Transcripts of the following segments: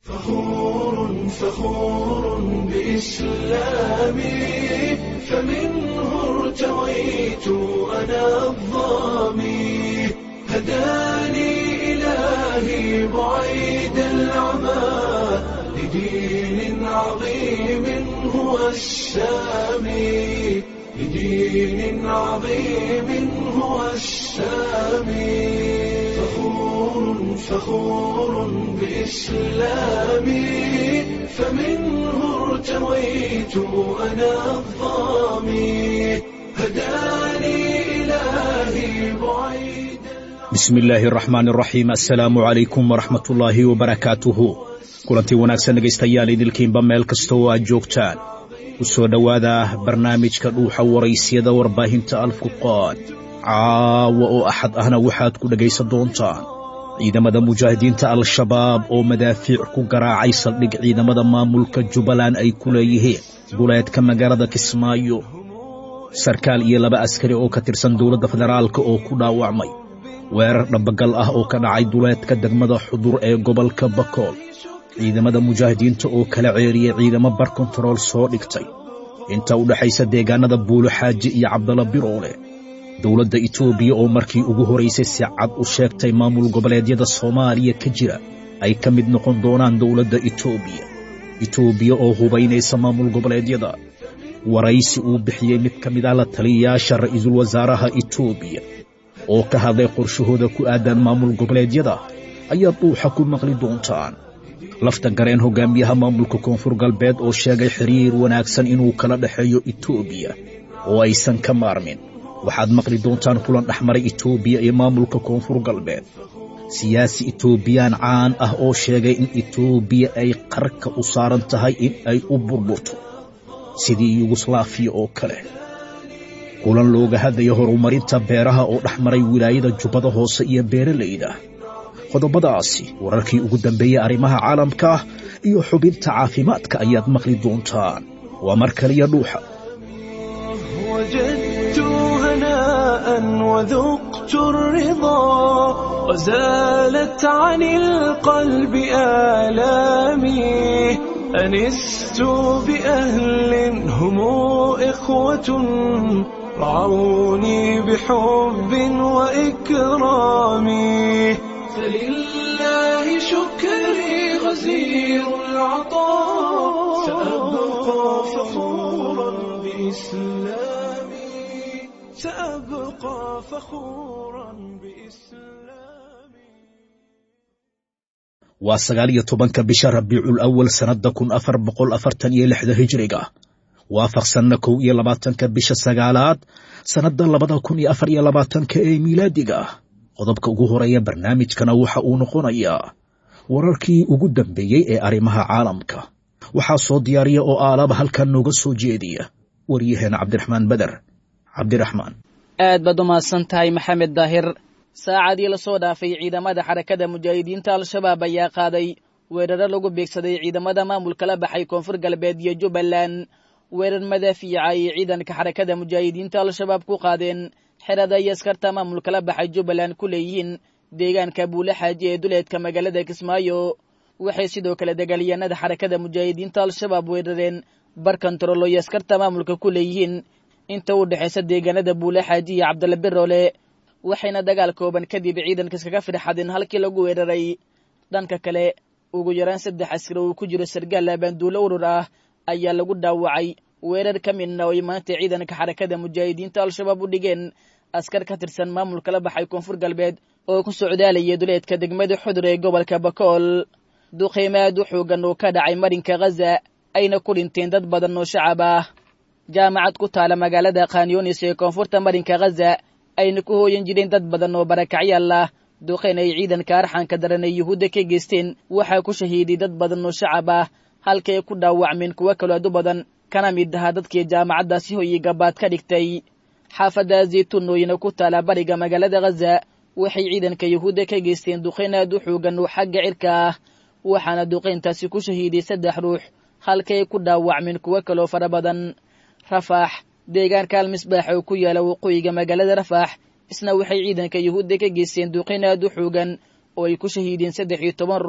فخور فخور بإسلامي فمنه ارتويت أنا الظامي هداني إلهي بعيد العمى لدين عظيم هو السامي لدين عظيم هو السامي فخور فخور بإسلامي فمنه ارتويت أنا الظامي هداني إلهي بعيد bismi illaahi araxmaan araxiim assalaamu calaykum waraxmat ullaahi wabarakaatuhu kulantii wanaagsan dhegaystayaal idilkiinba meel kasta oo aad joogtaan ku soo dhowaada barnaamijka dhuuxa waraysyada warbaahinta alfurqaan caawa oo axad ahna waxaad ku dhegaysan doontaan ciidamada mujaahidiinta al-shabaab oo madaafiic ku garaacay saldhig ciidamada maamulka jubbaland ay ku leeyihiin duleedka magaalada kismaayo sarkaal iyo laba askari oo ka tirsan dowladda federaalka oo ku dhaawacmay weerar dhambagal ah oo ka dhacay duleedka degmada xudur ee gobolka bakool ciidamada mujaahidiinta oo kala ceeriyey ciidamo bar kontarool soo dhigtay inta u dhexaysa deegaanada buulo xaaji iyo cabdalla biroole dowladda itoobiya oo markii ugu horaysay si cad u sheegtay maamul goboleedyada soomaaliya ka jira ay ka mid noqon doonaan dowladda itoobiya itoobiya oo hubaynaysa maamul goboleedyada waraysi uu bixiyey mid ka mid ah la taliyayaasha ra'iisul wasaaraha itoobiya oo ka hadlay qorshahooda ku aadan maamul goboleedyada ayaad dhuuxa ku maqli doontaan lafta gareen hogaamiyaha maamulka koonfur galbeed oo sheegay xiriir wanaagsan inuu kala dhexeeyo itoobiya oo aysan ka maarmin waxaad maqli doontaan kulan dhexmaray itoobiya iyo maamulka koonfur galbeed siyaasi itoobiyaan caan ah oo sheegay in itoobiya ay qarka u saaran tahay in ay u burburto sidii yuguslaafiya oo kale kulan looga hadlaya horumarinta beeraha oo dhex maray wilaayada jubbada hoose iyo beeralayda qodobadaasi wararkii ugu dambeeyey arrimaha caalamka iyo xubinta caafimaadka ayaad maqli doontaan waa mar kaliya dhuuxa وجدت هناء وذقت الرضا وزالت عن القلب آلامي أنست بأهل هم إخوة رعوني بحب وإكرام فلله شكري غزير العطاء سأبقى فخورا بإسلامي سأبقى فخورا بإسلامي waa sagaal iyo tobanka bisha rabiicul awal sannadda kun afar boqol afartan iyo lixda hijriga waafaqsanna kow iyo labaatanka bisha sagaalaad sannadda labada kun iyo afar iyo labaatanka ee miilaadiga qodobka ugu horeeya barnaamijkana waxa uu noqonayaa wararkii ugu dambeeyey ee arrimaha caalamka waxaa soo diyaariya oo aalaba halkan nooga soo jeediya waryaheena cabdiraxmaan beder cabdiraxmaan aad baad u mahadsan tahay maxamed daahir saacadii la soo dhaafay ciidamada xarakada mujaahidiinta al-shabaab ayaa qaaday weeraro lagu beegsaday ciidamada maamulka la baxay koonfur galbeed iyo jubbaland weerar madaafiica ay ciidanka xarakada mujaahidiinta al-shabaab ku qaadeen xerada iyo askarta maamulka la baxay jubbaland ku leeyihiin deegaanka buule xaaji ee duleedka magaalada kismaayo waxay sidoo kale dagaalyahanada xarakada mujaahidiinta al-shabaab weerareen bar kontarolo iyo askarta maamulka ku leeyihiin inta u dhexaysa deegaanada buule xaaji iyo cabdalla biroole waxayna dagaal kooban kadib ciidanka iskaga firxadeen halkii lagu weeraray dhanka kale ugu yaraan saddex askari uu ku jiro sargaal abaanduulo urur ah ayaa lagu dhaawacay weerar ka midna oo ay maanta ciidanka xarakada mujaahidiinta al-shabaab u dhigeen askar ka tirsan maamulka la baxay koonfur galbeed oo ku socdaalaya duleedka degmada xudur ee gobolka bakool duqeymo aad u xoogan oo ka dhacay marinka khaza ayna ku dhinteen dad badan oo shacab ah jaamacad ku taala magaalada khanyunis ee koonfurta marinka khaza ayna ku hooyan jireen dad badan oo barakacyaal ah duqeyn ay ciidanka arxanka daran ee yuhuudda ka geysteen waxaa ku shahiiday dad badan oo shacab ah halkay ku dhaawacmeen kuwo kaloo aad u badan kana mid ahaa dadkii jaamacaddaasi hoyi gabaad ka dhigtay xaafadda zeytuunooyina ku taala bariga magaalada khaza waxay ciidanka yuhuudda ka geysteen duqeyn aad u xoogan oo xagga cirka ah waxaana duqeyntaasi ku shahiiday saddex ruux halkay ku dhaawacmeen kuwo kaloo fara badan rafaax deegaanka almisbaax oo ku yaala waqooyiga magaalada rafaax isna waxay ciidanka yuhuudda ka geysteen duqeyn aad u xoogan oo ay ku shahiideen saddex iyo toban ruux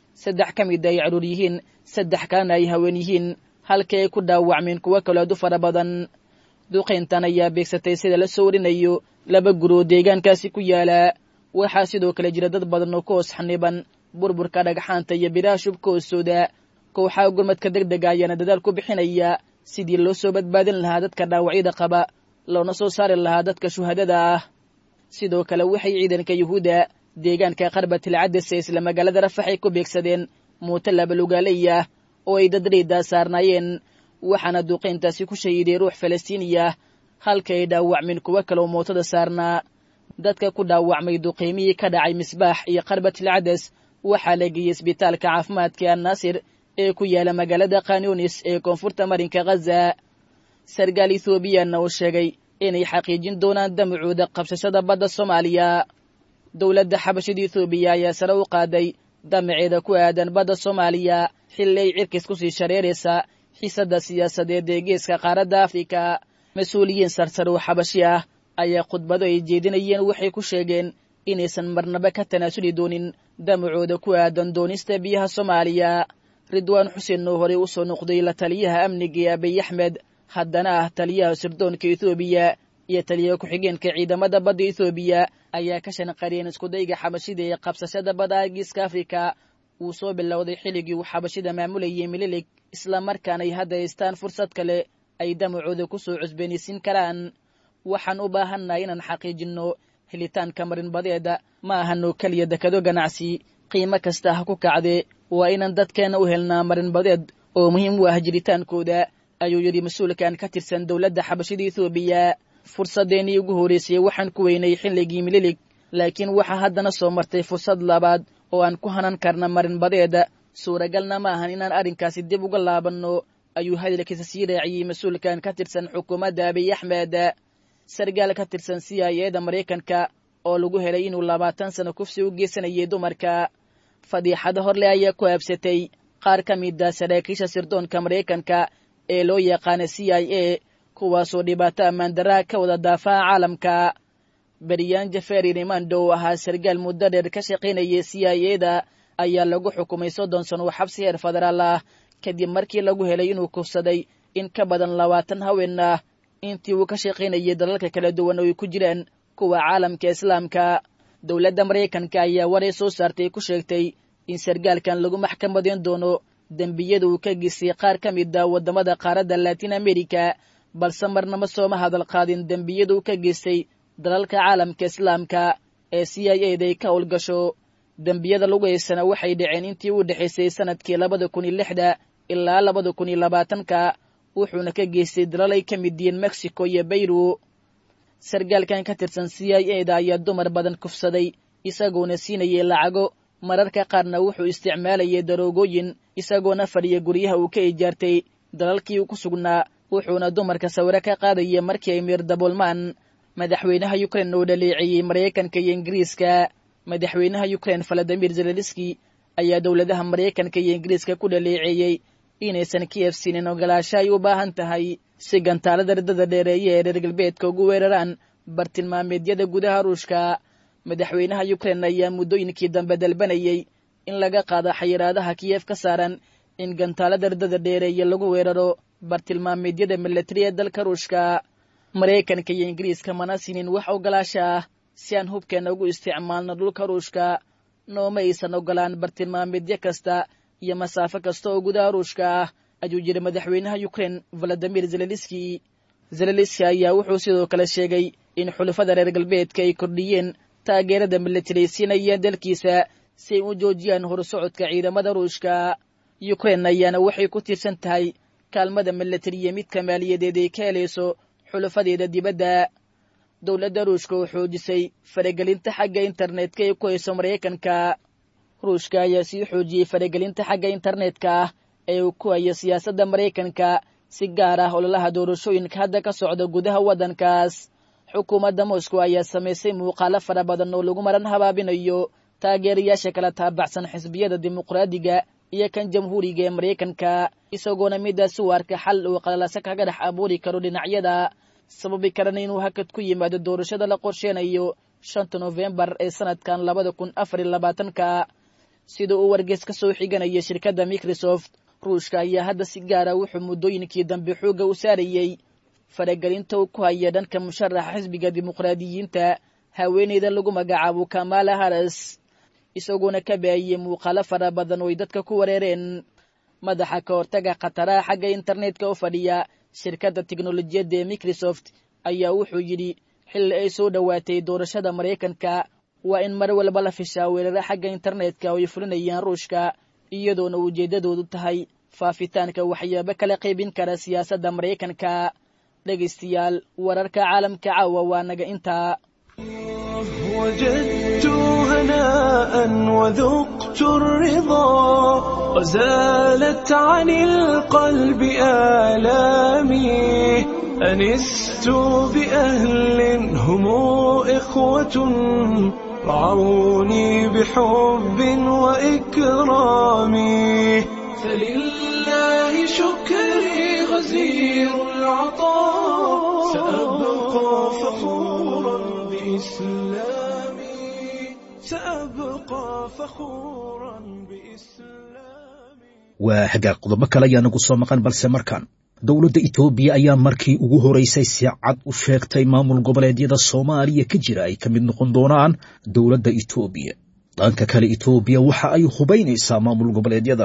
saddex ka mid ay caruur yihiin saddex kalena ay haween yihiin halkii ay ku dhaawacmeen kuwo kaloo aad u fara badan duqayntan ayaa beegsatay sida la soo warinayo laba guroo deegaankaasi ku yaala waxaa sidoo kale jira dad badan oo ka hoos xaniban burburka dhagxaanta iyo biraha shubka hoostooda kooxaha gurmadka deg dega ayaana dadaal ku bixinaya sidii loo soo badbaadin lahaa dadka dhaawacyada qaba loona soo saari lahaa dadka shuhadada ah sidoo kale waxay ciidanka yuhuudda deegaanka qarbatil cadis ee isla magaalada rafax ay ku beegsadeen muuto labalugaaley ah oo ay dad dhiiddaa saarnaayeen waxaana duuqayntaasi ku shahiiday ruux falastiiniya halka ay dhaawacmeen kuwo kaloo mootada saarnaa dadka ku dhaawacmay duqiymihii ka dhacay misbaax iyo qarbatil cades waxaa la geeyey isbitaalka caafimaadka annaasir ee ku yaala magaalada khanuunis ee koonfurta marinka khaza sargaal ethoobiyanna uu sheegay inay xaqiijin doonaan damacooda qabsashada badda soomaaliya dowladda xabashida ethoobiya ayaa sare u qaaday damaceeda ku aadan badda soomaaliya xilli ay cirkis ku sii shareeraysa xiisadda siyaasadeed ee geeska qaaradda afrika mas-uuliyiin sarsare oo xabashi ah ayaa khudbado ay jeedinayeen waxay ku sheegeen inaysan marnaba ka tanaasuli doonin damacooda ku aadan doonista biyaha soomaaliya ridwaan xuseen oo horey u soo noqday la taliyaha amniga ee abiy axmed haddana ah taliyaha sirdoonka ethoobiya iyo taliyaha ku-xigeenka ciidamada badda ethoobiya ayaa ka shanqariyeen iskudayga xabashida ee qabsashada badda geeska afrika wuu soo bilowday xilligii uu xabashida maamulayay mililig islamarkaana ay hadda haystaan fursad kale ay damacooda ku soo cusbeenaysiin karaan waxaan u baahannahay inaan xaqiijinno helitaanka marinbadeeda ma ahano keliya dekado ganacsi qiimo kasta ha ku kacdee waa inaan dadkeenna u helnaa marinbadeed oo muhiim u ah jiritaankooda ayuu yidhi mas-uulkan ka tirsan dowladda xabashida ethoobiya fursaddeenii ugu horraysay waxaan ku weynay xilligii mililig laakiin waxaa haddana soo martay fursad labaad oo aan ku hanan karna marinbadeeda suuragalna ma ahan inaan arrinkaasi dib uga laabanno ayuu hadalkiisa sii raaciyey mas-uulkan ka tirsan xukuumadda abiy axmed sargaal ka tirsan c i eda maraykanka oo lagu helay inuu labaatan sano kufsi u geysanayay dumarka fadiixada horle ayaa ku aabsatay qaar ka mida saraakiisha sirdoonka maraykanka ee loo yaqaana c i a kuwaasoo dhibaato ammaandaraa ka wada daafaha caalamka beryaan jeferi rimando oo ahaa sargaal muddo dheer ka shaqaynayay c i eda ayaa lagu xukumay soddon sano oo xabsi heer federaal ah kadib markii lagu helay inuu kufsaday in ka badan labaatan haween ah intii uu ka shaqaynayay dalalka kala duwan oo ay ku jiraan kuwa caalamka islaamka dowladda maraykanka ayaa waray soo saartay ku sheegtay in sargaalkan lagu maxkamadeyn doono dembiyada uu ka geystay qaar ka mid a waddamada qaaradda latin america balse marnaba sooma hadal qaadin dembiyada uu ka geystay dalalka caalamka islaamka ee c i a day ka howlgasho dembiyada lagu haysana waxay dhaceen intii u dhexaysay sanadkii labada kun iyo lixda ilaa labada kun iyo labaatanka wuxuuna ka geystay dalal ay ka mid yihiin mexico iyo bayru sargaalkan ka tirsan c i a da ayaa dumar badan kufsaday isagoona siinayay lacago mararka qaarna wuxuu isticmaalayay daroogooyin isagoona fadhiya guryaha uu ka ijaartay dalalkii uu ku sugnaa wuxuuna dumarka sawiro ka qaadaya markii ay meer daboolmaan madaxweynaha ukrain oo dhaleeceeyey maraykanka iyo ingiriiska madaxweynaha ukrain valadimir zeleliski ayaa dowladaha maraykanka iyo ingiriiska ku dhaleeceeyey inaysan kiev siinin ogolaasho ay u baahan tahay si gantaalada ridada dheereeye ee reer galbeedka ugu weeraraan bartilmaameedyada gudaha ruushka madaxweynaha ukrain ayaa muddooyinkii dambe dalbanayey in laga qaado xayiraadaha kiyef ka saaran in gantaalada ridada dheereeye lagu weeraro bartilmaameedyada milatari ee dalka ruushka maraykanka iyo ingiriiska mana siinin wax ogolaasha ah si aan hubkeenna ugu isticmaalno dhulka ruushka nooma aysan ogolaan bartilmaameedyo kasta iyo masaafo kasta oo gudaha ruushka ah ayuu yidhi madaxweynaha ukrain valadimir zeleliski zeleliski ayaa wuxuu sidoo kale sheegay in xulafada reer galbeedka ay kordhiyeen taageerada milatari siinayeen dalkiisa si ay u joojiyaan horusocodka ciidamada ruushka ukrain ayaana waxay ku tiirsan tahay kaalmada milatariya midka maaliyadeed ay ka helayso xulafadeeda dibadda dowladda ruushka oo xoojisay faragelinta xagga internetka ee ku hayso maraykanka ruushka ayaa sii xoojiyey faragelinta xagga internetka ah ee uu ku hayo siyaasadda maraykanka si gaar ah ololaha doorashooyinka hadda ka socda gudaha waddankaas xukuumadda moscow ayaa samaysay muuqaalo fara badan oo lagu maran habaabinayo taageerayaasha kala taabacsan xisbiyada dimuqraadiga iyo kan jamhuuriga ee maraykanka isagoona midaas u arka xal uu qalalasa kaga dhex abuuri karo dhinacyada sababi karana inuu hakad ku yimaado doorashada la qorsheenayo shanta nofembar ee sanadkan labada kun afar iyo labaatanka sida uu wargeys ka soo xiganaya shirkadda microsoft ruushka ayaa hadda si gaara wuxuu muddooyinkii dambe xoogga u saarayey faragelinta uu ku haya dhanka musharaxa xisbiga dimuqraadiyiinta haweeneyda lagu magacaabo kamala haras isaguona ka baahiyey muuqaalo fara badan oo ay dadka ku wareereen madaxa ka hortaga khataraha xagga internetka u fadhiya shirkadda teknolojiyadda ee microsoft ayaa wuxuu yidhi xilli ay soo dhowaatay doorashada maraykanka waa in mar walba la fishaa weerara xagga internetka oo ay fulinayaan ruushka iyadoona ujeeddadoodu tahay faafitaanka waxyaabo kala qaybin kara siyaasadda maraykanka dhegaystayaal wararka caalamka caawa waa naga intaa وجدت هناء وذقت الرضا وزالت عن القلب آلامي أنست بأهل هم إخوة رعوني بحب وإكرام فلله شكري غزير العطاء سأبقى فخورا بإسلامي سأبقى فخورا بإسلامي waa hagaag qodobo kale ayaa nagu soo maqan balse markan dowladda itoobiya ayaa markii ugu horeysay si cad u sheegtay maamul goboleedyada soomaaliya ka jira ay ka mid noqon doonaan dowladda itoobiya dhanka kale itoobiya waxa ay hubaynaysaa maamul goboleedyada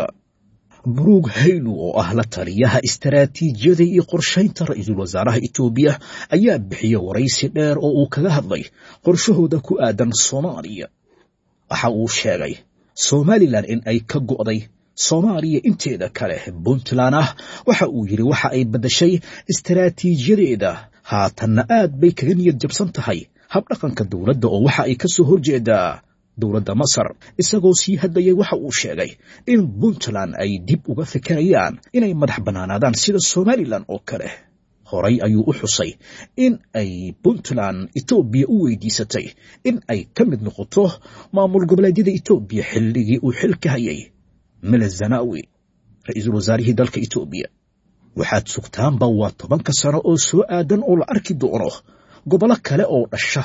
buruug haylu oo ah la taliyaha istaraatiijiyada iyo qorshaynta ra-iisul wasaaraha itoobiya ayaa bixiye waraysi dheer oo uu kaga hadlay qorshahooda ku aadan soomaaliya waxa uu sheegay somalilan in ay ka go'day soomaaliya inteeda kale puntland ah waxa uu yidhi waxa ay beddeshay istaraatiijiyadeeda haatanna aad bay kaga niyad jabsan tahay habdhaqanka dowladda oo waxa ay ka soo horjeedaa dowladda masar isagoo sii hadlayay waxa uu sheegay in puntland ay dib uga fikerayaan inay madax bannaanaadaan sida somalilan oo kale horay ayuu u xusay in ay puntland etoobiya u weydiisatay in ay ka mid noqoto maamul goboleedyada etoobiya xilligii uu xilka hayay mele zanawi ra-iisul wasaarihii dalka etoobiya waxaad sugtaanba waa tobanka sano oo soo aadan oo la arki doono gobollo kale oo dhasha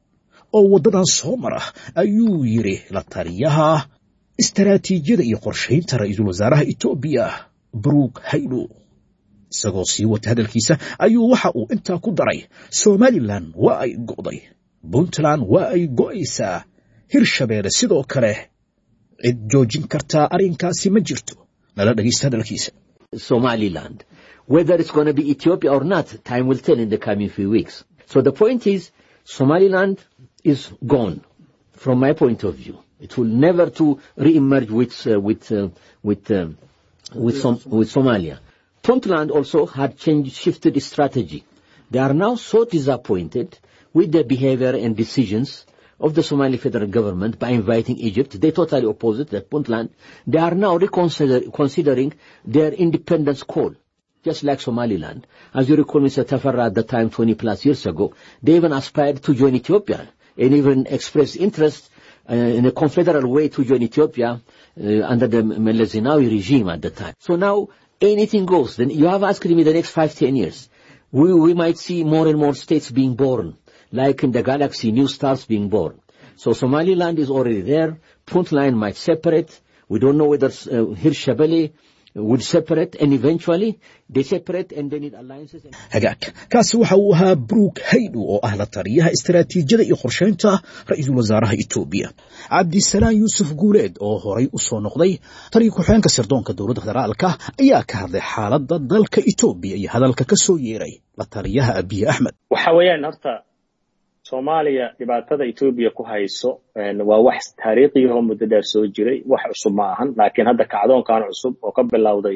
oo waddadan soo mara ayuu yidhi la taliyaha istaraatiijiyada iyo qorshaynta ra-iisul wasaaraha etoobiya baruug haylu isagoo sii wata hadalkiisa ayuu waxa uu intaa ku daray somalilan waa ay go'day puntland waa ay go'aysaa hirshabeelle sidoo kale cid joojin kartaa arrinkaasi ma jirto nala dhegaysta hadalkiisa Somaliland. Whether it's going to be Ethiopia or not, time will tell in the coming few weeks. So the point is, Somaliland is gone, from my point of view. It will never to re-emerge with uh, with uh, with uh, with, Som- with Somalia. Puntland also had changed, shifted its strategy. They are now so disappointed with the behavior and decisions of the Somali federal government by inviting Egypt. They totally oppose it, that Puntland. They are now reconsider, considering their independence call, just like Somaliland. As you recall, Mr. Tafarra at the time, 20 plus years ago, they even aspired to join Ethiopia and even expressed interest uh, in a confederal way to join Ethiopia uh, under the Meles Zenawi regime at the time. So now anything goes. Then you have asked me the next five, ten years. We, we might see more and more states being born, like in the galaxy, new stars being born. So Somaliland is already there. Puntland might separate. We don't know whether uh, Hirshabelle would separate, and eventually they separate and they need alliances. And hagaag kaasi waxa uu ahaa bruuk haydu oo ah la taliyaha istaraatiijiyada iyo qorshaynta ra-iisul wasaaraha etoobiya cabdisalaan yuusuf guuleed oo horay u soo noqday taliya ku-xigeenka sirdoonka dowladda federaalka ayaa ka hadlay xaaladda dalka etoobiya iyo hadalka ka soo yeeray la taliyaha abiye axmed waxa weeyaan horta soomaaliya dhibaatada etoobiya ku hayso waa wax taariikhiya oo muddo dheer soo jiray wax cusub ma ahan laakiin hadda kacdoonkan cusub oo ka bilowday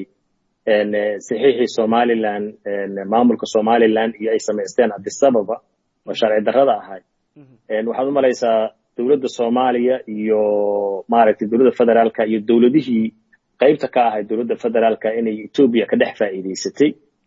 saxiixii somalilan maamulka somalilan iyo ay samaysteen addis ababa oo sharci darrada ahay waxaad u malaysaa dowladda soomaaliya iyo maaragtay dowladda federaalka iyo dowladihii qaybta ka ahay dowladda federaalka inay etoobiya ka dhex faa'iidaysatay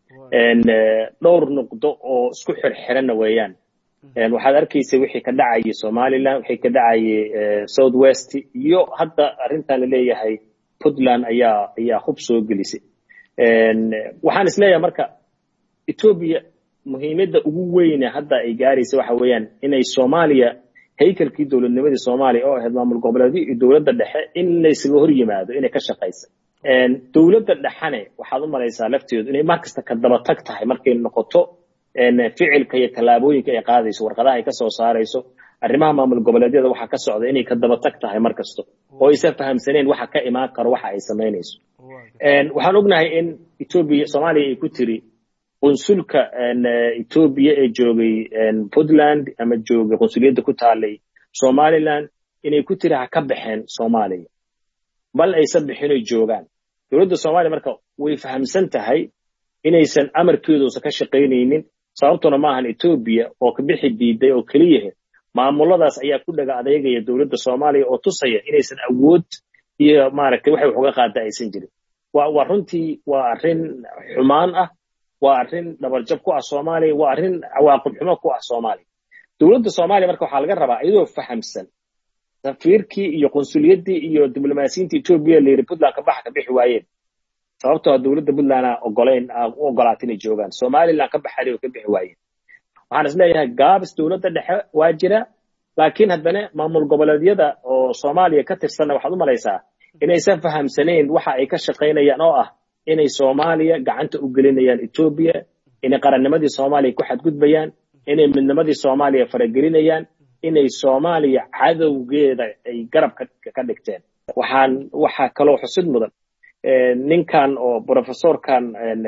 dhowr nuqdo oo isku xirxiranna weeyaan waxaad arkaysa wixii ka dhacayay somaliland wixii ka dhacayay south west iyo hadda arrintan la leeyahay puntland ayaa ayaa hub soo gelisay waxaan is leeyahay marka etoobiya muhiimadda ugu weyne hadda ay gaaraysa waxa weeyaan inay soomaaliya haykalkii dowladnimadii soomaaliya oo ahayd maamul goboleedyo iyo dowladda dhexe in laysaga hor yimaado inay ka shaqaysa dowladda dhexane waxaad u malaysaa lafteedu inay mar kasta ka daba tag tahay markay noqoto ficilka iyo tallaabooyinka ay qaadayso warqadaha ay ka soo saarayso arrimaha maamul goboleedyada waxaa ka socda inay ka daba tag tahay mar kasto oo aysan fahamsaneen waxa ka imaan karo waxa ay samaynayso waxaan ognahay in etoobiya soomaaliya ay ku tiri qunsulka etoobiya ee joogay puntland ama joogay qunsuliyadda ku taalay somaliland inay ku tiri ha ka baxeen soomaaliya bal aysan bixinoy joogaan dowladda soomaaliya marka way fahamsan tahay inaysan amarkeeduusan ka shaqaynaynin sababtuna maahan etoobiya oo ka bixi diiday oo keliyahe maamuladaas ayaa ku dhaga adeegaya dowladda soomaaliya oo tusaya inaysan awood iyo maaragtay waxay wax uga qaada aysan jirin waa waa runtii waa arrin xumaan ah waa arrin dhabarjab ku ah soomaaliya waa arrin cawaaqib xumo ku ah soomaaliya dowladda soomaaliya marka waxaa laga rabaa iyadoo fahamsan safiirkii iyo qunsuliyaddii iyo diblomaasiyiinta etoobiya la yidhi puntland ka baxa ka bixi waayeen sababtoo dowladda puntland aa ogolayn aa u ogolaata inay joogaan somaliland ka baxali oo ka bixi waayeen waxaan is leeyahay gaabis dowladda dhexe waa jira laakiin haddana maamul goboleedyada oo soomaaliya ka tirsanna waxaad u malaysaa inaysan fahamsanayn waxa ay ka shaqaynayaan oo ah inay soomaaliya gacanta u gelinayaan etoobiya inay qarannimadii soomaaliya ku xadgudbayaan inay midnimadii soomaaliya faragelinayaan inay soomaaliya cadowgeeda ay garab ka dhigteen waxaan waxaa kaloo xusid mudan ninkan oo professorkan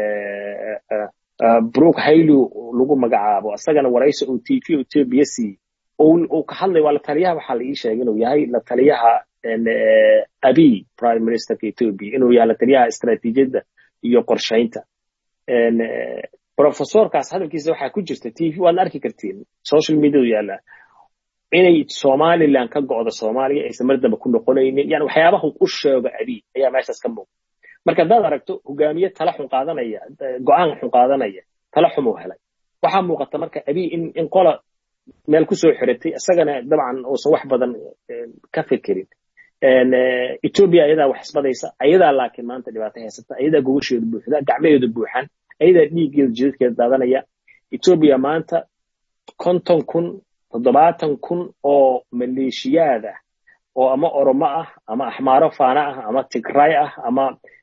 brook haylu lagu magacaabo isagana waraysi uu t v etoobiya siiyey uu ka hadlay waa la taliyaha waxaa la ii sheegay inuu yahay la taliyaha abiy prime ministerka ethiopia inuu yahay la taliyaha istaraatiijiyadda iyo qorshaynta professorkaas hadalkiisa waxaa ku jirta t v waadna arki kartiin social mediadu yaallaa inay somaliland ka go'do soomaaliya aysan mar dambe ku noqonaynin yani waxyaabaha u sheego abiy ayaa meeshaas ka muuqda marka haddaad aragto hogaamiye tala xun qaadanaya go'aan xun qaadanaya tala xumuu helay waxaa muuqata marka abiy in in qola meel kusoo xiratay isagana dabcan uusan wax badan ka fikirin etoobiya ayadaa wax isbadaysa ayadaa laakiin maanta dhibaato haysata ayadaa gogosheedu buuxda gacmaheedu buuxan ayadaa dhiiggeeda jidadkeeda daadanaya etoobiya maanta konton kun toddobaatan kun oo maleeshiyaad ah oo ama oromo ah ama axmaaro faana ah ama tigray ah ama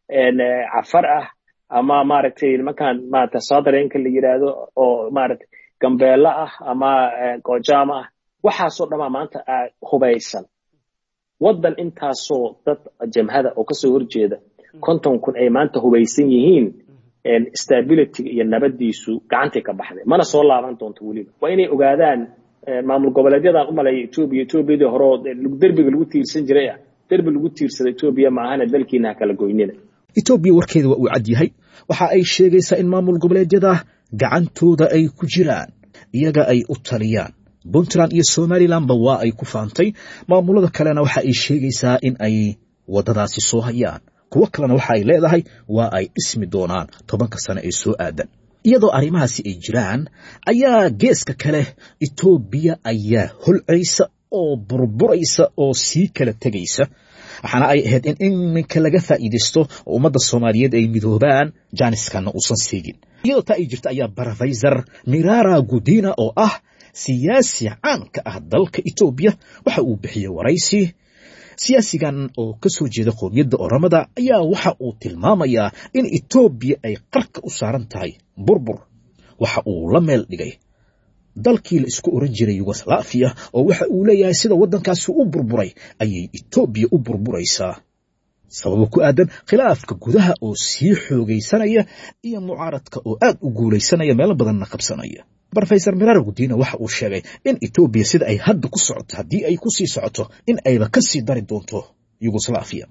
cafar ah ama maaragtay nimankan maarata southereenka la yidhaahdo oo maaragtay gambeelo ah ama gojaamo ah waxaasoo dhamaa maanta hubaysan waddan intaasoo dad jamhada oo kasoo horjeeda konton kun ay maanta hubaysan yihiin stabilityga iyo nabadiisu gacantay ka baxday mana soo laaban doonto weliba waa inay ogaadaan maamul goboleedyadan u maleeya etoobiya etoobiyadii horeo derbiga lagu tiirsan jiray ah derbi lagu tiirsada etoobiya ma ahana dalkiina ha kala goynina etoobiya warkeeda waa uu cad yahay waxa ay sheegaysaa in maamul goboleedyada gacantooda ay ku jiraan iyaga ay u taliyaan puntland iyo somalilandba waa ay ku faantay maamulada kalena waxa ay sheegaysaa in ay waddadaasi soo hayaan kuwo kalena waxa ay leedahay waa ay dhismi doonaan tobanka sane ee soo aadan iyadoo arrimahaasi ay jiraan ayaa geeska kale etoobiya ayaa holcaysa oo burburaysa oo sii kala tegaysa waxaana ay ahayd in iminka laga faa'iidaysto oo ummadda soomaaliyeed ay midoobaan jaaniskanna uusan siigin iyadoo taa ay jirta ayaa barofeysar mirara gudina oo ah siyaasi caanka ah dalka etoobiya waxa uu bixiyey waraysi siyaasigan oo ka soo jeeda qoomiyadda oramada ayaa waxa uu tilmaamayaa in etoobiya ay qarka u saaran tahay burbur waxa uu la meel dhigay dalkii la isku oran jiray yugoslaafiya oo waxa uu leeyahay sida waddankaasi u burburay ayay etoobiya u burburaysaa sababo ku aadan khilaafka gudaha oo sii xoogaysanaya iyo mucaaradka oo aad u guulaysanaya meelo badanna qabsanaya rofesor mirar gudiina waxa uu sheegay in etoobiya sida ay hadda ku socoto haddii ay ku sii socoto in ayba ka sii dari doonto yugoslaafiya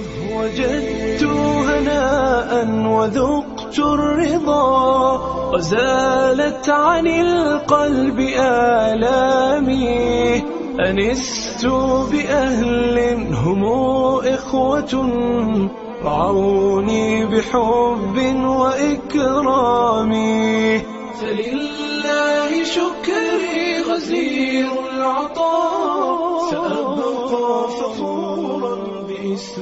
وجدت هناء وذقت الرضا وزالت عن القلب آلامي أنست بأهل هم إخوة رعوني بحب وإكرام فلله شكري غزير العطاء سأبقى فخورا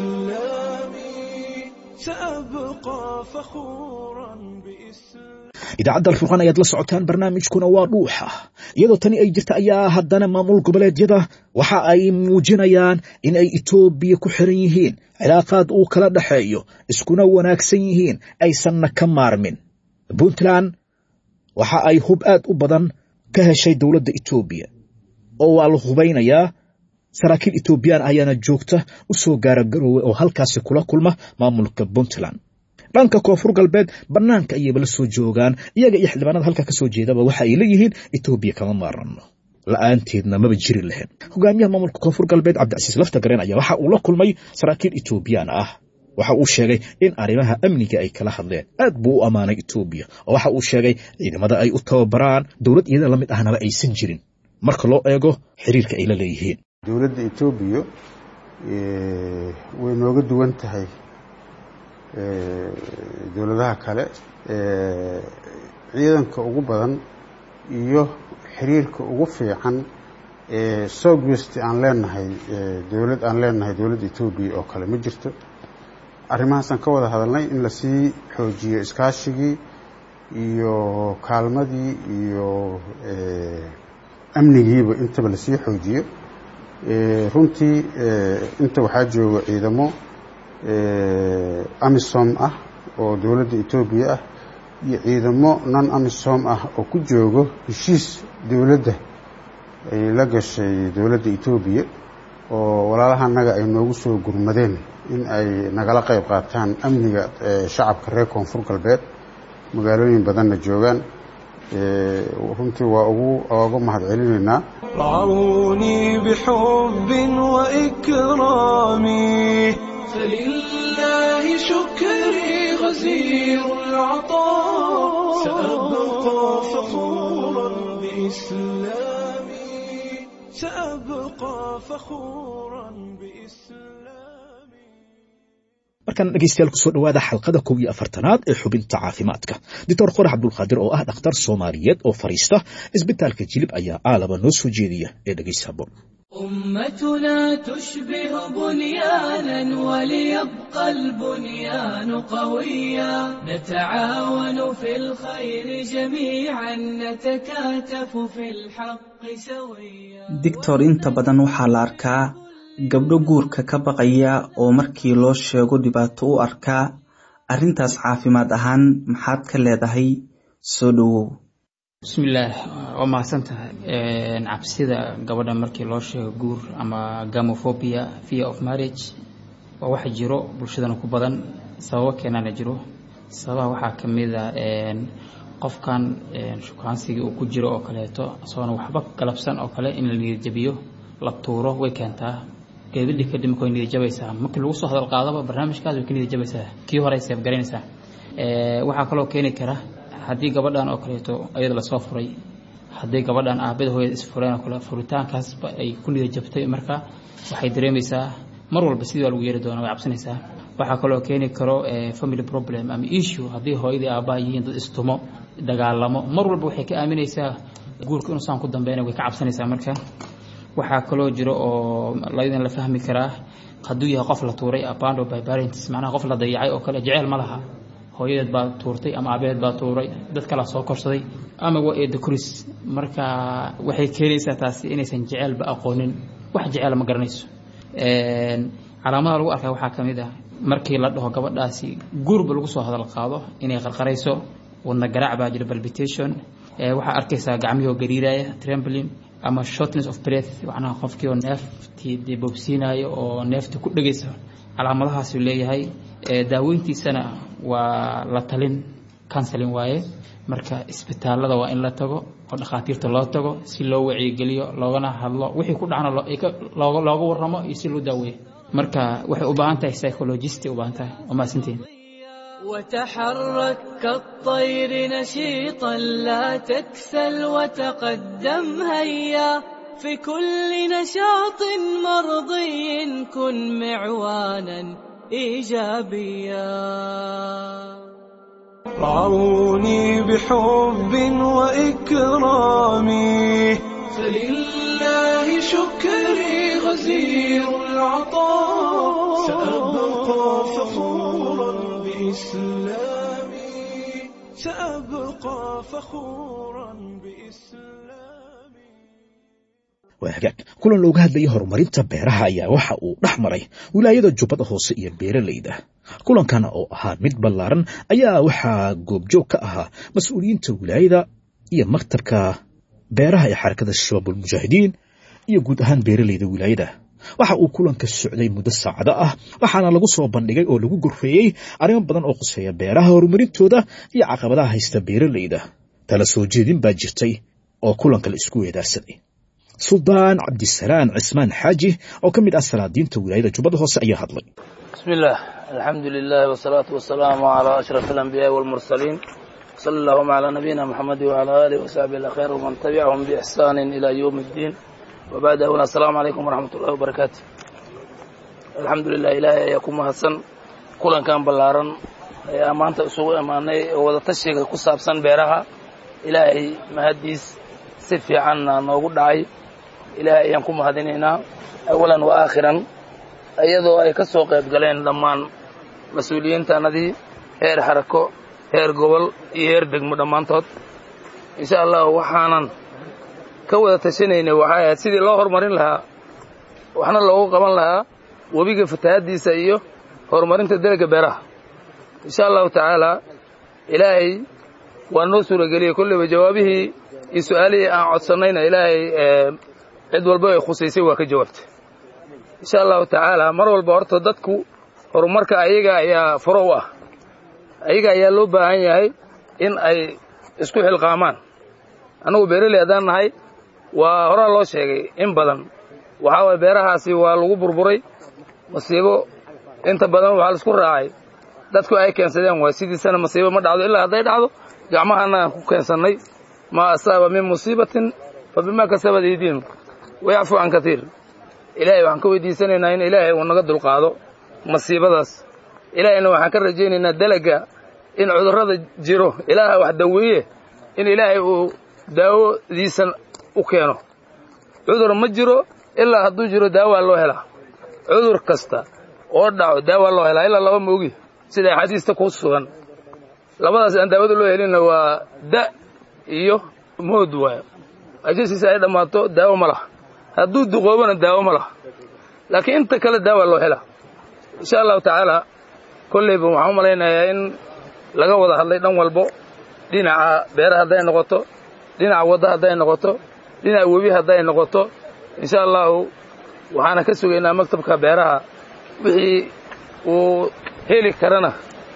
بإسلامي سأبقى فخورا بإسلامي idaacadda alfurqaan ayaad la socotaan barnaamijkuna waa dhuuxa iyadoo tani ay jirta ayaa haddana maamul goboleedyada waxa ay muujinayaan in ay etoobiya ku xiran yihiin cilaaqaad uu kala dhexeeyo iskuna wanaagsan yihiin aysanna ka maarmin puntland waxa ay hub aad u badan ka heshay dowladda etoobiya oo waa la hubaynayaa saraakiil etoobiyaan ayaana joogta u soo gaara garoowe oo halkaasi kula kulma maamulka puntland dhanka koonfur galbeed bannaanka ayayba la soo joogaan iyaga iyo xildhibaanada halkaa ka soo jeedaba waxa ay leeyihiin etoobiya kama maarano la'aanteedna maba jiri lahayn hogaamiyaha maamulka koonfur galbeed cabdicasiis lafta gareen ayaa waxa uu la kulmay saraakiil etoobiyaan ah waxa uu sheegay in arrimaha amniga ay kala hadleen aad buu u ammaanay etoobiya oo waxa uu sheegay ciidamada ay u tababaraan dowlad iyada la mid ahnaba aysan jirin marka loo eego xiriirka ay la leeyihiin dowladda etoobiya way nooga duwan tahay dowladaha kale ciidanka ugu badan iyo xiriirka ugu fiican ee southwest aan leenahay dowlad aan leenahay dowladda etoobiya oo kale ma jirto arrimahaasaan ka wada hadalnay in lasii xoojiyo iskaashigii iyo kaalmadii iyo amnigiiba intaba lasii xoojiyo runtii inta waxaa jooga ciidamo amisom ah oo dowladda etoobiya ah iyo ciidamo non amisom ah oo ku joogo heshiis dowladda ay la gashay dowladda etoobiya oo walaalaha annaga ay noogu soo gurmadeen in ay nagala qayb qaataan amniga shacabka reer koonfur galbeed magaalooyin badanna joogaan runtii waa ugu ooga mahad celinaynaa رعوني بحب وإكرام فلله شكري غزير العطاء سأبقى فخورا بإسلامي سأبقى فخورا بإسلامي markaan dhegaystayaal kusoo dhowaada xalqada kow iyo afartanaad ee xubinta caafimaadka doctor qorax cabdulqaadir oo ah dhakhtar soomaaliyeed oo fadhiista isbitaalka jilib ayaa aalaba noo soo jeediya ee dhegaysa haboon أمتنا تشبه بنيانا وليبقى البنيان قويا نتعاون في الخير جميعا نتكاتف في الحق سويا digtor inta badan waxaa la arkaa gabdho guurka ka baqaya oo markii loo sheego dhibaato u arkaa arrintaas caafimaad ahaan maxaad ka leedahay soo dhowow bismillaah waa mahadsan tahay cabsida gabadha markii loo sheego guur ama gamophobia fear of marriage waa waxa jiro bulshadana ku badan sababo keenana jiro sababaha waxaa ka mid a qofkan shukaansigii uu ku jiro oo kaleeto isagoona waxba galabsan oo kale in la niyadjabiyo la tuuro way keentaa gabadhi kadib marka way niyadjabaysaa markii lagu soo hadal qaadaba barnaamijkaas way ka niyadjabaysaa kii hore ay seefgaraynaysaa waxaa kaloo keeni kara haddii gabadhan oo kaleeto iyada lasoo furay haddii gabadhan aabada hooyada isfureen oo kale furitaankaasba ay ku niyadjabtay marka waxay dareemaysaa mar walba sidii waa lagu yeeri doona way cabsanaysaa waxaa kaloo keeni karo family problem ama issue haddii hooyadii aabbaha yihiin dad istumo dagaalamo mar walba waxay ka aaminaysaa guurka inuu saan ku dambeynay way ka cabsanaysaa marka waxaa kaloo jiro oo laydin la fahmi karaa hadduu yahay qof la tuuray abando by parents macnaha qof la dayacay oo kale jeceyl ma laha hooyadeed baa tuurtay ama aabaheed baa tuuray dad kalaa soo korsaday ama waa eeda kuris marka waxay keenaysaa taasi inaysan jeceelba aqoonin wax jeceel ma garanayso calaamada lagu arkay waxaa ka mid ah markii la dhaho gabadhaasi guurba lagu soo hadal qaado inay qarqarayso wadna garaac baa jira palpitation waxaa arkaysaa gacmihii oo gariiraya trembling ama shortness of breath macnaha qofkii oo neeftii dee boobsiinayo oo neefta ku dhegaysa calaamadahaasuu leeyahay daaweyntiisana waa la talin counseling waaye marka isbitaalada waa in la tago oo dhakhaatiirta loo tago si loo wacyigeliyo loogana hadlo wixii ku dhacna looga warramo iyo si loo daaweeyo marka waxay u baahan tahay psychologist u baahan tahay waa mahadsantihin وتحرك كالطير نشيطا لا تكسل وتقدم هيا في كل نشاط مرضي كن معوانا ايجابيا رعوني بحب وإكرام فلله شكري غزير العطاء سأبقى فخورا بإسلامي سأبقى فخورا بإسلامي waa hagaag kulan looga hadlayay horumarinta beeraha ayaa waxa uu dhex maray wilaayada jubbada hoose iyo beeralayda kulankan oo ahaa mid ballaaran ayaa waxaa goobjoog ka ahaa mas-uuliyiinta wilaayada iyo maktabka beeraha ee xarakada shabaabulmujaahidiin iyo guud ahaan beeralayda wilaayada waxa uu kulanka socday muddo saacado ah waxaana lagu soo bandhigay oo lagu gorfeeyey arrimo badan oo khuseeya beeraha horumarintooda iyo caqabadaha haysta beeralayda tala soo jeedin baa jirtay oo kulanka la isku weedaarsaday suldaan cabdisalaan cismaan xaaji oo ka mid ah salaadiinta wilaayada jubbada hoose ayaa hadlay بسم الله الحمد لله والصلاة والسلام على أشرف الأنبياء والمرسلين صلى اللهم على نبينا محمد وعلى آله وصحبه الأخير ومن تبعهم بإحسان إلى يوم الدين وبعد هنا السلام عليكم ورحمة الله وبركاته الحمد لله إلهي يكون مهسن كلا كان بلارن يا maanta isugu imaanay oo wada tashiga ku saabsan beeraha ilaahay mahadiis si fiicanna noogu dhacay ilaahay ayaan ku mahadinaynaa awalan wa aakhiran iyadoo ay ka soo qayb galeen dhammaan mas-uuliyiintanadii heer xarako heer gobol iyo heer degmo dhammaantood insha allah waxaanan ka wada tashanaynay waxay ahayd sidii loo horumarin lahaa waxna loogu qaban lahaa webiga fatahaaddiisa iyo horumarinta delega beeraha insha allahu tacaalaa ilaahay waa noo suurageliyey kolleyba jawaabihii iyo su-aalihii aan codsannayna ilaahay cid walba ay khusaysay waa ka jawaabtay insha allahu tacaala mar walba horta dadku horumarka ayaga ayaa furo u ah ayaga ayaa loo baahan yahay in ay isku xilqaamaan annagu beeraley haddaan nahay waa horaa loo sheegay in badan waxaa waye beerahaasi waa lagu burburay masiibo inta badan waxaa laisku raacay dadku ay keensadeen waay sidiisana masiibo ma dhacdo ilaa hadday dhacdo gacmahana aan ku keensannay maa asaaba min musiibatin fa bimaa kasabat aydiinu wayacfu can katiir ilaahay waxaan ka weydiisanaynaa in ilaahay uu naga dulqaado masiibadaas ilaahayna waxaan ka rajaynaynaa dalaga in cudurrada jiro ilaaha wax daweeye in ilaahay uu daawodiisa u keeno cudur ma jiro ilaa hadduu jiro daawaa loo helaa cudur kasta oo dhaco daawaa loo helaa ilaa laba moogi sida axaadiista ku sugan labadaas aan daawada loo helinna waa da iyo mood waayo ajasiisa ay dhammaato daawo ma laha hadduu duqoobona daawo ma laha laakiin inta kale daawa loo helaa insha allahu tacaala kolleyba waxaan u malaynayaa in laga wada hadlay dhan walbo dhinaca beera hadday noqoto dhinaca wadda hadday noqoto dhinaca webi hadday noqoto insha allahu waxaana ka sugaynaa maktabka beeraha wixii uu heli karana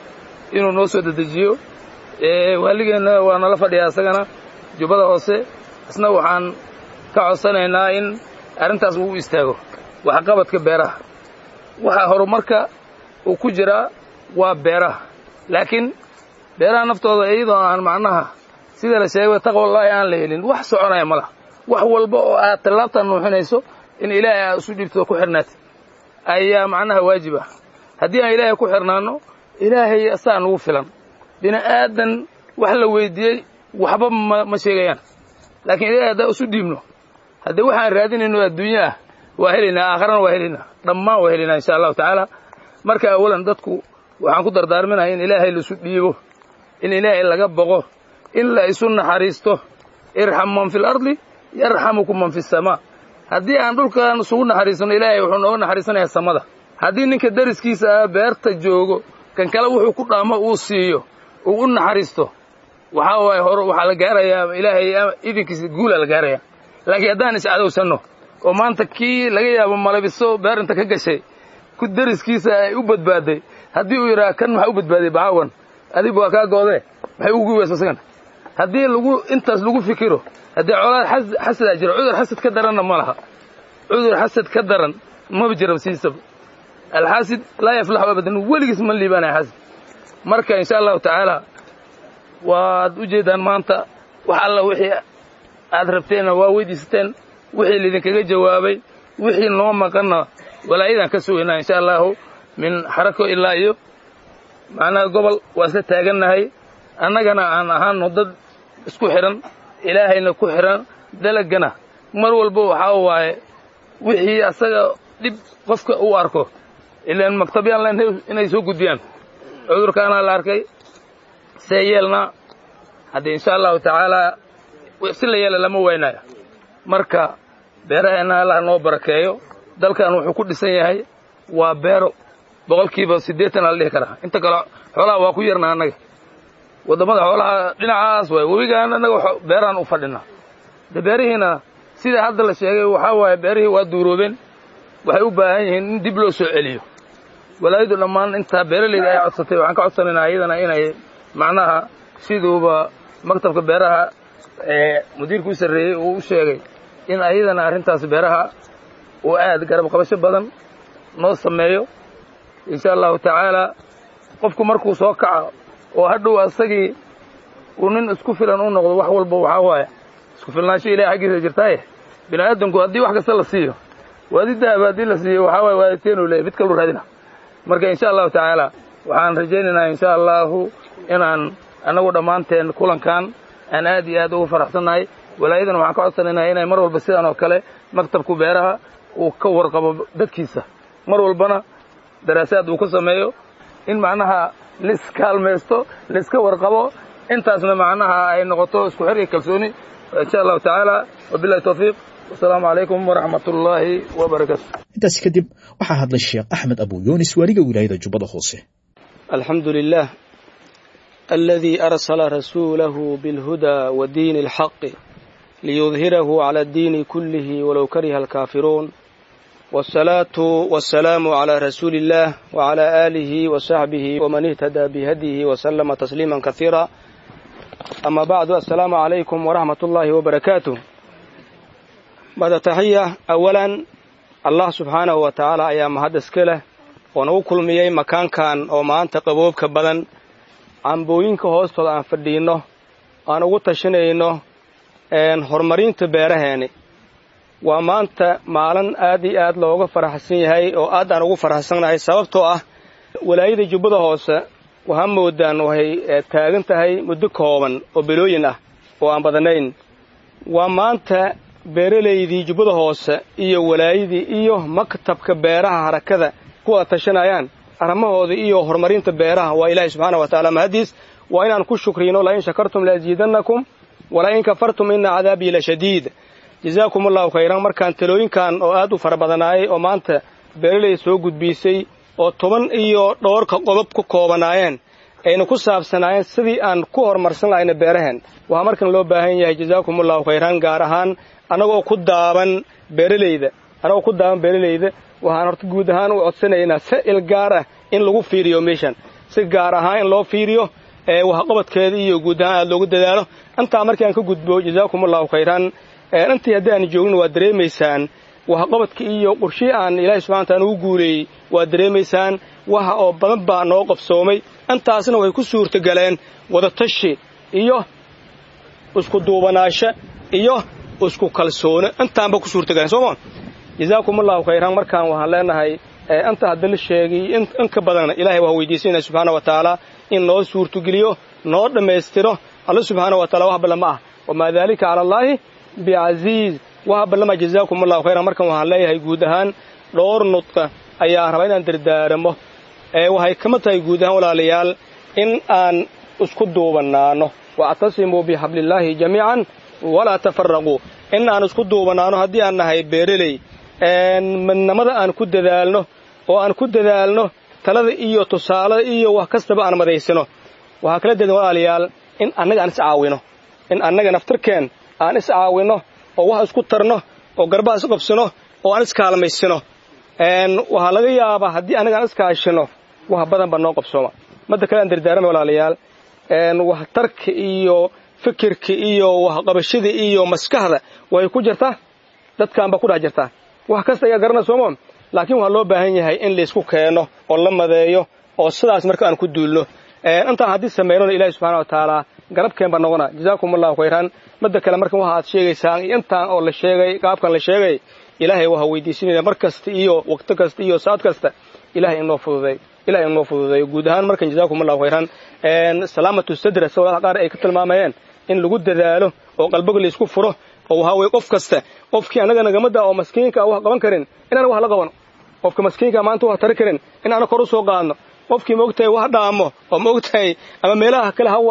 inuu noo soo dedejiyo waaligeenna waa nala fadhiyaa isagana jubbada hoose isna waxaan ka codsanaynaa in arrintaas uu istaago waxqabadka beeraha waxaa horumarka uu ku jiraa waa beeraha laakiin beeraha naftooda iyadoo aan macnaha sida la sheegay taqwallaahi aan la helin wax soconaya ma laha wax walba oo aad tallaabta nuuxinayso in ilaahay aad isu dhibto ku xirnaatid ayaa macnaha waajib ah haddii aan ilaahay ku xirnaanno ilaahay asaa nugu filan bini aadan wax la weyddiiyey waxba ma ma sheegayaan laakiin ilaahay haddaan isu dhiibno haddii waxaan raadinayno adduunya ah waa helaynaa aakharana waa helaynaa dhammaan waa helaynaa insha allahu tacaala marka awalan dadku waxaan ku dardaarminahay in ilaahay laisu dhiibo in ilaahay laga boqo in la isu naxariisto irxam man fi lardi yarxamukum man fi samaa haddii aan dhulkan isugu naxariisanno ilaahay wuxuu nooga naxariisanayaa samada haddii ninka dariskiisa ah beerta joogo kan kale wuxuu ku dhaamo uu siiyo uu u naxariisto waxaa waaye hor waxaa la gaarayaa ilaahay idinkiisa guulaa la gaarayaa laakiin haddaan iscadowsanno oo maanta kii laga yaabo malabiso beerinta ka gashay ku dariskiisa ay u badbaaday haddii uu yidhaha kan maxaa u badbaaday bacaawan adig waa kaa goodee maxay ugu weys isagan haddii lagu intaas lagu fikiro haddii colaad xasadaa jiro cudur xasad ka daranna ma laha cudur xasad ka daran maba jiraba siisaba alxaasid laa yaflaxu abadan weligiis ma liibaanaya xasid marka insha allahu tacaala waad u jeedaan maanta wax alla wixii aad rabteenna waa weydiisateen wixii laidinkaga jawaabay wixii noo maqanna walaayadaan ka sugaynaa insha allahu min xarako ilaa iyo macnaha gobol waa isla taagannahay annagana aan ahaano dad isku xidhan ilaahayna ku xidhan dalagana mar walba waxaa waaye wixii asaga dhib qofka uu arko ilaan maktabyaan le inay soo gudbiyaan cudurkaanaa la arkay see yeelnaa haddii insha allahu tacaalaa si la yeela lama weynayo marka beeraheenna allah noo barakeeyo dalkan wuxuu ku dhisan yahay waa beero boqolkiiba siddeetan ala dhihi karaa inta kale xoolaha waa ku yarna annaga waddamada xoolaha dhinacaas waay webigaan annaga beeraan u fadhinaa de beerihiina sida hadda la sheegay waxaa waaye beerihii waa duuroobeen waxay u baahan yihiin in dib loo soo celiyo walaayadu dhammaan intaa beeralayda ay codsatay waxaan ka codsanaynaa iyadana inay macnaha siduuba maktabka beeraha ee mudiirku u sarreeyey uu u sheegay in ayadana arrintaas beeraha uu aad garab qabasho badan noo sameeyo insha allahu tacaalaa qofku markuu soo kaco oo hadhow asagii uu nin isku filan u noqdo wax walba waxaa waaye isku filnaansho ilahay xaggiisa jirtaaye bini aadamku haddii wax kasta la siiyo waadi dahaba haddii la siiyo waxaa waaye waaditeenu leeyahy mid kaluu raadina marka insha allahu tacaala waxaan rajaynaynaa insha allahu inaan annagu dhammaanteen kulankan aan aad iyo aad ugu faraxsannahay walaayadana waxaan ka codsanaynaa inay mar walba sidan oo kale maktabku beeraha uu ka warqabo dadkiisa mar walbana daraasaad uu ka sameeyo in macnaha liskaalmaysto liska warqabo intaasna macnaha ay noqoto isku xir iyo kalsooni insha allahu tacaala wabillahi tawfiiq wasalaamu calaykum waraxmat ullaahi wabarakaatu intaasi kadib waxaa hadlay sheekh axmed abu yunis waaliga wilaayada jubbada hoose alxamdu lilah aladii arsala rasuulahu bilhuda wa diini alxaqi liyudhirahu cala addiini kullihi walow kariha alkaafiruun والصلاة والسلام على رسول الله وعلى آله وصحبه ومن اهتدى بهديه وسلم تسليما كثيرا أما بعد السلام عليكم ورحمة الله وبركاته بعد تحية أولا الله سبحانه وتعالى أيام هذا سكله ونوكل ميي مكان كان وما أنت قبوب كبدن عن بوينك هوستو عن فردينه أنا وتشنينه أن هرمرين تبيرهاني waa maanta maalin aad iyo aad looga faraxsan yahay oo aad aan ugu faraxsannahay sababtoo ah walaayada jubbada hoose waxaa moodaan waxay taagan tahay muddo kooban oo bilooyin ah oo aan badanayn waa maanta beeralaydii jubbada hoose iyo walaayadii iyo maktabka beeraha harakada kuwa tashanayaan arrimahooda iyo horumarinta beeraha waa ilaahay subxaana wa tacaala mahadiis waa inaan ku shukrino lain shakartum laaziidannakum walain kafartum ina cadaabii la shadiid jazaakum allahu khayran markaan talooyinkan oo aad u fara badanaayay oo maanta beeraley soo gudbiisay oo toban iyo dhowrka qodob ku koobanaayeen ayna ku saabsanaayeen sidii aan ku horumarsan lahayna beeraheen waxaa markan loo baahan yahay jazaakum allahu khayran gaar ahaan annagoo ku daaban beeralayda annagoo ku daaban beeralayda waxaan horta guud ahaan u codsanaynaa sa'il gaar ah in lagu fiiriyo meeshan si gaar ahaan in loo fiiriyo waxqabadkeeda iyo guud ahaan aad loogu dadaalo intaa markaan ka gudbo jazaakum allahu khayran intii haddii aan joogin waad dareemaysaan waxqabadka iyo qorshii aan ilaahay subxana wataala ugu guuleeyey waad dareemaysaan waxa oo badan baa noo qabsoomay intaasna waxay ku suurtagaleen wadatashi iyo isku duubanaasho iyo isku kalsoono intaanba ku suurtagaleen sooma jazaakum allahu khayran markaan waxaan leenahay inta hadda la sheegay inka badanna ilahay waa weydiisanaya subxaana wa tacaala in noo suurtogeliyo noo dhammaystiro alla subxaana wa taala wax ballama ah wamaa daalika cala allaahi bicaziiz waha ballama jazaakum allahu khayran markan waxaan leeyahay guud ahaan dhowr nudqa ayaa rabaa inaan dardaaramo ee waxay kama tahay guud ahaan walaalayaal in aan isku duubanaano wactasimuu bixablillaahi jamiican walaa tafaraquu in aan isku duubanaano haddii aan nahay beereley midnimada aan ku dadaalno oo aan ku dadaalno talada iyo tusaalada iyo wax kastaba aan madaysano waxaa kala dedan walaalayaal in annaga aan is caawino in annaga naftarkeen aan is caawinno oo wax isku tarno oo garbaha is qabsano oo aan iskaalmaysino waxaa laga yaabaa haddii annaga aan iskaashino wax badan baa noo qabsooma madda kale aan dardaarama walaalayaal waxtarka iyo fikirka iyo waxqabashada iyo maskaxda way ku jirtaa dadkaan baa ku dhex jirtaa wax kasta ayaa garana sooma laakiin waxaa loo baahan yahay in laysku keeno oo la madeeyo oo sidaas marka aan ku duulno intaan haddii samaynona ilahi subxana wa tacaala garabkeen baa noqona jazaakum allahu khayran madda kale markan waxa aad sheegaysaan iyo intaan oo la sheegay qaabkan la sheegay ilaahay waxa weydiisinayna mar kasta iyo waqti kasta iyo saad kasta ilahay inoo fududay ilahay inoo fududeeyo guud ahaan markan jazaakum allahu khayran salaamatu sadra sawalaha qaar ay ka tilmaamayeen in lagu dadaalo oo qalbiga laysku furo oo waxaa weye qof kasta qofkii annaga nagamada oo maskiinka wax qaban karin inaan wax la qabano qofka maskiinka maanta wax tari karin in aana kor u soo qaadno qofkii maogtahay wax dhaamo oo maogtahay ama meelaha kale ha wacee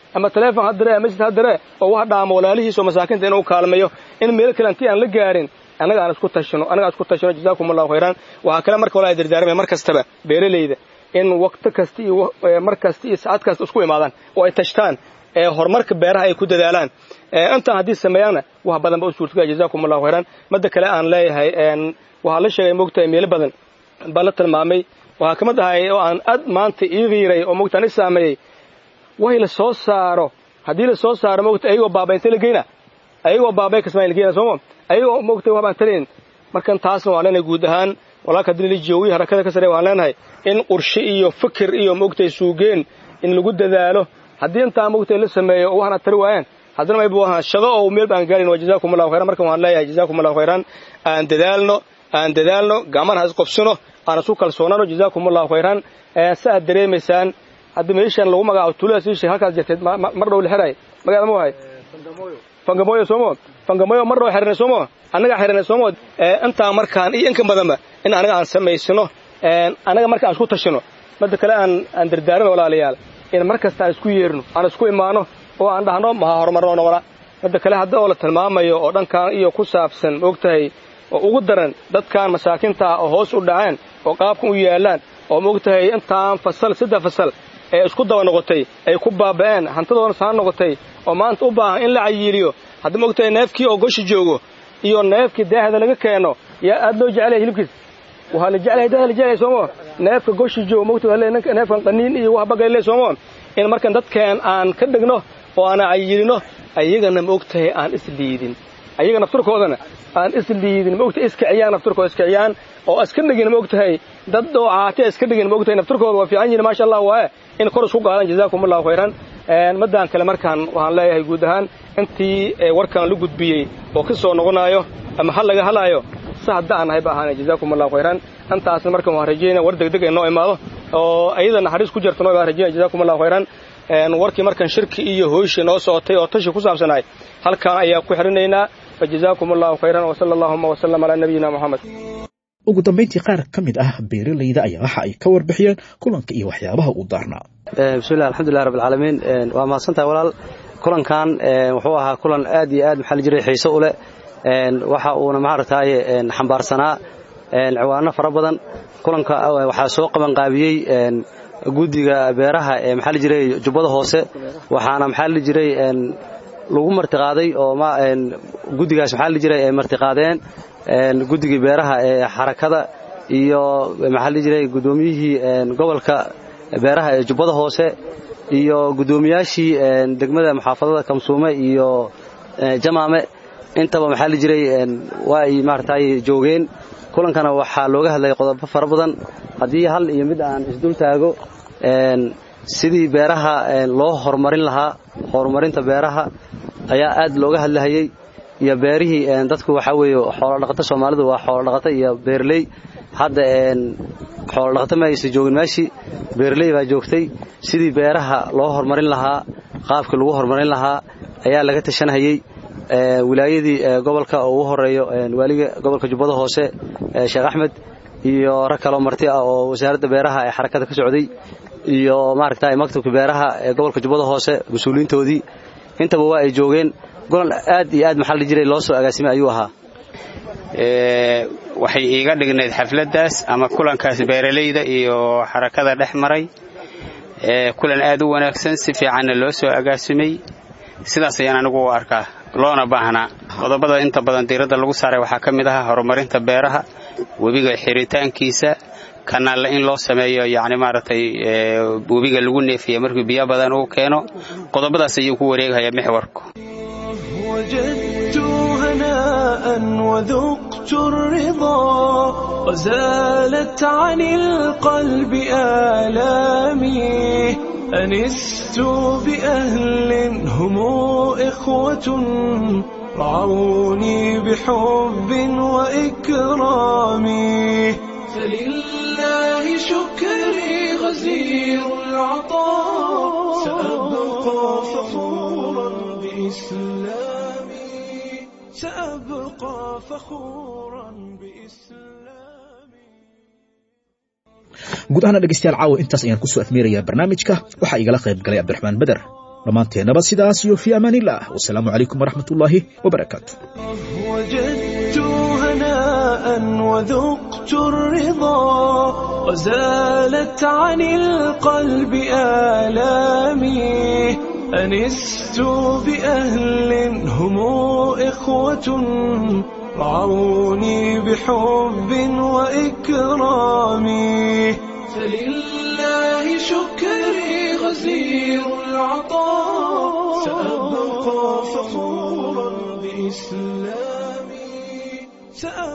ama taleefon ha diree masjid ha diree oo wax dhaamo walaalihiisa oo masaakiinta inuu kaalmeeyo in meel kale intii aan la gaarin annaga aan isku tashino annaga aan isku tashino jazaakum allahu khayran waxaa kale marka walaa dardaarmaya mar kastaba beeralayda in waqti kasta iyo mar kasta iyo saacad kasta isku imaadaan oo ay tashtaan ee horumarka beeraha ay ku dadaalaan intaan haddii sameeyaana wax badan ba u suurtagaya jazaakum allahu khayran madda kale aan leeyahay waxaa la sheegay moogtahay meelo badan baa la tilmaamay waxaa ka mid ahay oo aan aad maanta ii qiiray oo moogtaan i saameeyey way la soo saaro haddii la soo saaro moogta ayagoo baaba intee la geyna ayagoo baabay kasmaa la geyna sooma ayagoo moogtay waxbaan tarayn markan taasna waan leenahay guud ahaan walaalka haddii la joogiyo harakada ka sarreeya waan leenahay in qorshe iyo fikir iyo moogtay suugeen in lagu dadaalo haddii intaa moogtay la sameeyo oo waxna tari waayaan haddana maybu ahaa shaqo oo meel baan gaarin waa jazaakum allahu khayran markan waan leeyahay jazaakum allahu khayran aan dadaalno aan dadaalno gacmana has qobsino aan isku kalsoonano jazaakum allahu khayran sa aad dareemaysaan hadda meeshaan lagu magacaabo tuuladaas ii sheeg halkaas jirteed mar dhow la xiraay magaada ma wahay fangamoyo soomo fangamoyo mar dhow xiranay soomo annagaa xiranay soomo intaa markaan iyo inka badanba in anaga aan samaysino annaga marka aan isku tashino madda kale aan aan dardaarano walaalayaal in mar kasta aan isku yeerno aan isku imaano oo aan dhahno maha horumarno noqona madda kale hadda oo la tilmaamayo oo dhankaan iyo ku saabsan moogtahay oo ugu daran dadkan masaakiinta ah oo hoos u dhaceen oo qaabkan u yaallaan oo moogtahay intaan fasal saddex fasal ee isku daba noqotay ay ku baaba'een hantidoona saan noqotay oo maanta u baahan in la cayiiliyo hadda moogtahay neefkii oo goshi joogo iyo neefkii daahda laga keeno yaa aad loo jecelaya hilibkiis waxaa la jeclahay daahda la jecelaya soomo neefka goshi joogo moogta neefkan qaniin iyo wax bagayle soomo in markan dadkeen aan ka dhigno oo aan cayiilino ayagana moogtahay aan isliidin ayaga nafturkoodana aan isliidin moogtahay iskiciyaan nafturkooda iskiciyaan oo iska dhigin moogtahay dad oo caate iska dhigin moogtahay nafturkooda waa fiican yihin maasha allah waaye in kor isku qaadan jazaakum allahu khayran maddaan kale markaan waxaan leeyahay guud ahaan intii warkan la gudbiyey oo ka soo noqonayo ama hal laga halaayo sa hadda aan nahay ba ahaana jazaakum allahu khayran intaasna markan waan rajaynaya war degdeg ay noo imaado oo ayada naxariis ku jirta noo baan rajaynaya jazaakum allahu khayran warkii markan shirki iyo hooyshii noo socotay oo tashi ku saabsanahay halkaan ayaa ku xirinaynaa fajazaakum allahu khayran wasala allahuma wasalam calaa nabiyina moxamed ugu dambayntii qaar ka mid ah beeralayda ayaa waxa ay ka warbixiyeen kulanka iyo waxyaabaha uu daarnaa bismillah alxamdulilah rabbi alcaalamiin waa mahadsantahay walaal kulankan wuxuu ahaa kulan aad iyo aad maxaa la jiray xiiso u leh waxa uuna maaragtaaye xambaarsanaa ciwaano fara badan kulanka waxaa soo qabanqaabiyey guddiga beeraha ee maxaa la jiray jubbada hoose waxaana maxaa la jiray lagu martiqaaday oo guddigaas maxaa la jiray ay martiqaadeen guddigii beeraha ee xarakada iyo maxaa la jiray guddoomiyihii gobolka beeraha ee jubbada hoose iyo guddoomiyaashii degmada muxaafadada kamsuume iyo jamaame intaba maxaa la jiray waa ay maaragtay joogeen kulankana waxaa looga hadlayay qodobo fara badan haddii hal iyo mid aan isdul taago sidii beeraha loo horumarin lahaa horumarinta beeraha ayaa aad looga hadlahayey iyo beerihii dadku waxaa weeye xoolodhaqato soomaalidu waa xoolodhaqato iyo beerley hadda xoolodhaqato ma aysan joogin meeshii beerley baa joogtay sidii beeraha loo horumarin lahaa qaabkii lagu horumarin lahaa ayaa laga tashanhayey wilaayadii gobolka oo ugu horeeyo waaliga gobolka jubbada hoose sheekh axmed iyo rag kaloo marti ah oo wasaaradda beeraha ee xarakada ka socday iyo maaragta maktabka beeraha ee gobolka jubbada hoose mas-uuliyiintoodii intaba waa ay joogeen golan aad iyo aad maxaa la jiray loo soo agaasimay ayuu ahaa waxay iiga dhignayd xafladdaas ama kulankaas beeralayda iyo xarakada dhex maray kulan aad u wanaagsan si fiicanna loo soo agaasimay sidaas ayaan anigu u arkaa loona baahnaa qodobada inta badan diiradda lagu saaray waxaa ka mid ahaa horumarinta beeraha webiga xiritaankiisa kanaalla in loo sameeyo yacni maaragtay webiga lagu neefiya markuu biyo badan uu keeno qodobadaas ayuu ku wareeghayaa mixwarku وجدت هناء وذقت الرضا وزالت عن القلب آلامي أنست بأهل هم إخوة رعوني بحب وإكرام فلله شكري غزير العطاء سأبقى فخورا بإسلامي سأبقى فخورا بإسلامي guud ahaana dhegeystayaal caawa intaas ayaan kusoo afmeerayaa barnaamijka waxaa igala qayb galay cabdiraxmaan beder dhammaanteennaba sidaas iyo fii amaan illah wasalaamu calaykum waraxmat ullaahi wabarakaatu وجدت هناء وذقت الرضا وزالت عن القلب آلامي أنست بأهل هم إخوة رعوني بحب وإكرام فلله شكري غزير العطاء سأبقى فخورا بإسلامي